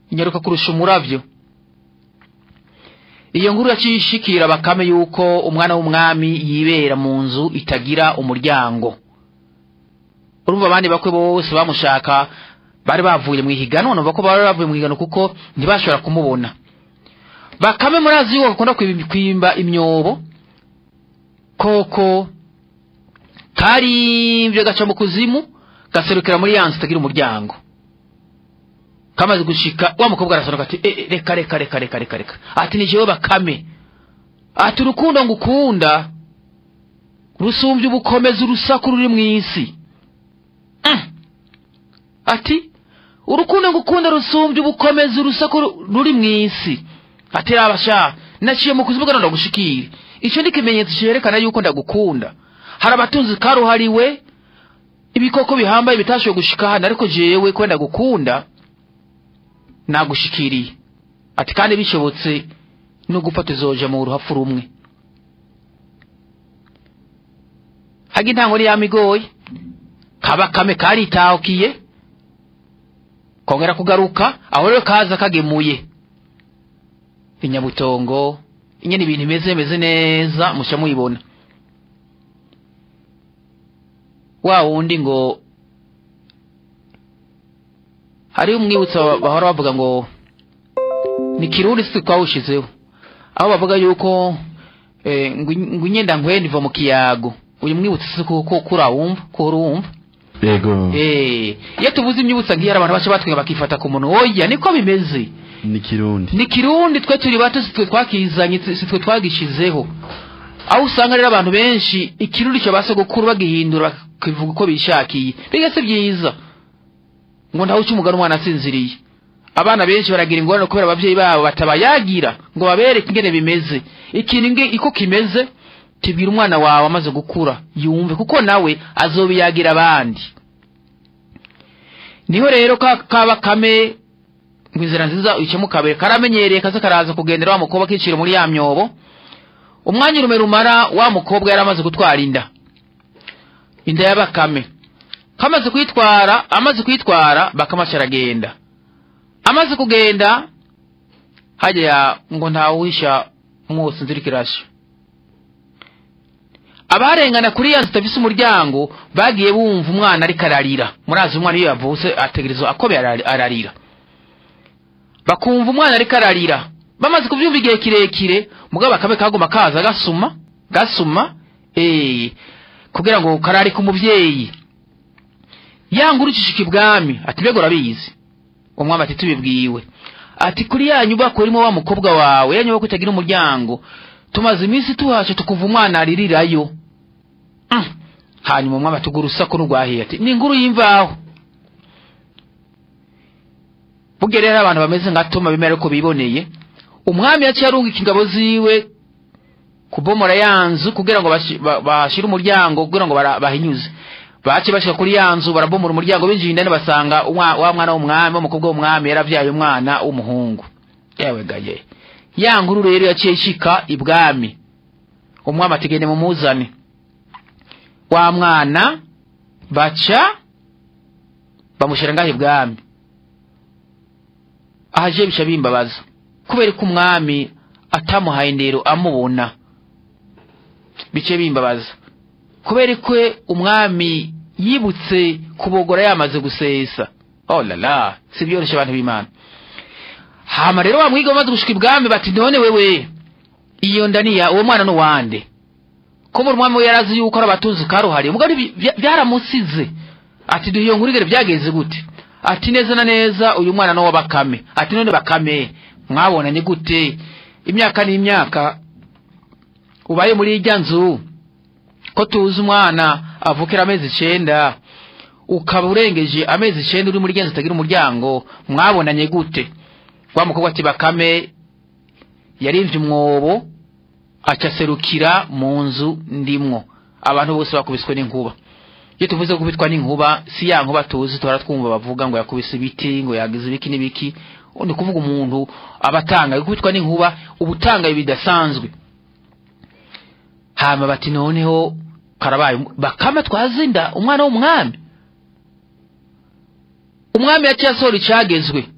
inyaruka kurusha umuravyo iyo nkuru yaciye ishikira bakame yuko umwana w'umwami yibera mu nzu itagira umuryango urumva abandi bakwe bose bamushaka bari bavuye mu ihiganwa numva ko bari bavuye mu ihiganwa kuko ntibashobora kumubona bakame murazi yuko akunda kwim- kwimba imyobo koko karimvye gaca mu kuzimu gaserukira muri yanzu itagira umuryango kamaze gushika wa mukobwa arasohoka ati "Eh, eh, reka reka reka reka reka reka ati ni jewe bakame ati urukundo ngukunda rusumbye ubukomezi urusaku ruri mu isi Mm. ati urukundo ngukunda rusumbye ubukomezi urusaku ru- ruri mu isi ati raba sha naciye mu kuzimu gano ndagushikire ico ni ikimenyetso cerekana yuko ndagukunda hari abatunzi karuhariwe ibikoko bihambaye bitashoboye gushika hano ariko jewe ko ndagukunda nagushikiriye ati kandi bishobotse no gupfa tuzoja mu ruhafu rumwe haga intango ni yamigoye kabakame karitahukiye kongera kugaruka aho rero kaza kagemuye inyabutongo inyene ibintu bimeze bimeze neza musha muyibona wa wundi ngo hari umwibutsa ba- bahora bavuga ngo ni kirundi si twawushizeho aho bavuga yuko eh, ngo ngo inyenda nkwenda iva mu kiyago uyu mwibutsa si ko ko kurawumva ko urumva yego eh iyo tuvuze imyibutsa nk'iyo hari abantu baca batwenga bakifata ku muntu oya niko bimeze ni kirundi ni kirundi twe turi bato si twe twakizanye si twe twagishizeho aho usanga rero abantu benshi ikirundi cyo basogokuru bagihindura bakivuga uko bishakiye biga si byiza ngo ntawe uca umugani umwana asinziriye abana benshi baragira ingorane kubera abavyeyi babo batabayagira ngo babereke ingene bimeze ikintu nge iko kimeze tibwira umwana wawe amaze gukura yumve kuko nawe azobiyagira abandi niho rero ka kaba kame ngo inzira nziza uyicemo kabiri karamenyereye kaza karaza kugendera wa mukobwa kicira muri ya myobo umwanya urume rumara wa mukobwa yari amaze gutwara inda inda ya bakame kamaze kuyitwara amaze kuyitwara bakamaca aragenda amaze kugenda hajya ngo ntawuhisha mwose inzira ikirasha abarengana kuri ya nzu itafise umuryango bagiye bumva umwana ariko ararira murazi umwana iyo yavutse ategerezwa akobe arari- ararira bakumva umwana ariko ararira bamaze kubyumva igihe kirekire mugabo bakame kaguma kaza gasuma gasuma eh kugira ngo kararike umuvyeyi yanga urucishika ibwami ati mbega urabizi umwami ati tubibwiwe ati kuri ya nyubako irimo wa mukobwa wawe ya nyubako itagira umuryango tumaze iminsi tuhace tukuva umwana aririrayo Mm. hanyuma umwami ati ugura urusaku n'urwahiye ati ni inkuru y'imvaho burya rero abantu bameze nka toma bemera ko biboneye umwami yaciye arungika ingabo ziwe kubomora ya nzu kugira ngo bashi- ba- bashire umuryango kugira ngo bara- bahinyuze bace bashika kuri ya nzu barabomora umuryango binjiye indani basanga umwa- wa mwana w'umwami w'umukobwa w'umwami yaravyaye umwana w'umuhungu yewe gaye ya nkuru rero yaciye ishika ibwami umwami ati gende mumuzane wa mwana baca bamushira ngaho ibwami ahaje bica bimbabaza kubera ko umwami atamuhaye indero amubona bice bimbabaza kubera ko umwami yibutse kubogora yamaze gusesa oh la la si byoroshye abantu b'imana hama rero wamwiga bamaze gushika ibwami bati none wewe iyo ndaniya uwo mwana n'uwande ko mu mwami we yarazi yuko ari abatunzi karuhariye mugabo ibi bya- byaramusize ati duhe iyo nkuru igere byagenze gute ati neza na neza uyu mwana no bakame ati none bakame mwabonanye gute imyaka n'imyaka ubaye muri irya nzu ko tuzi umwana avukira amezi icenda ukaba urengeje amezi icenda uri muri irya nzu itagira umuryango mwabonanye gute wa mukobwa ati bakame yarimvye umwobo acaserukira mu nzu ndimwo abantu bose bakubiswe n'inkuba iyo tuvuze gukubitwa n'inkuba si ya nkuba tuzi tuhora twumva bavuga ngo yakubise ibiti ngo yagize ibiki n'ibiki ni kuvuga umuntu aba atangaye gukubitwa n'inkuba uba utangaye bidasanzwe hama bati noneho karabaye bakame twazinda umwana w'umwami umwami yaciye asohora icagezwe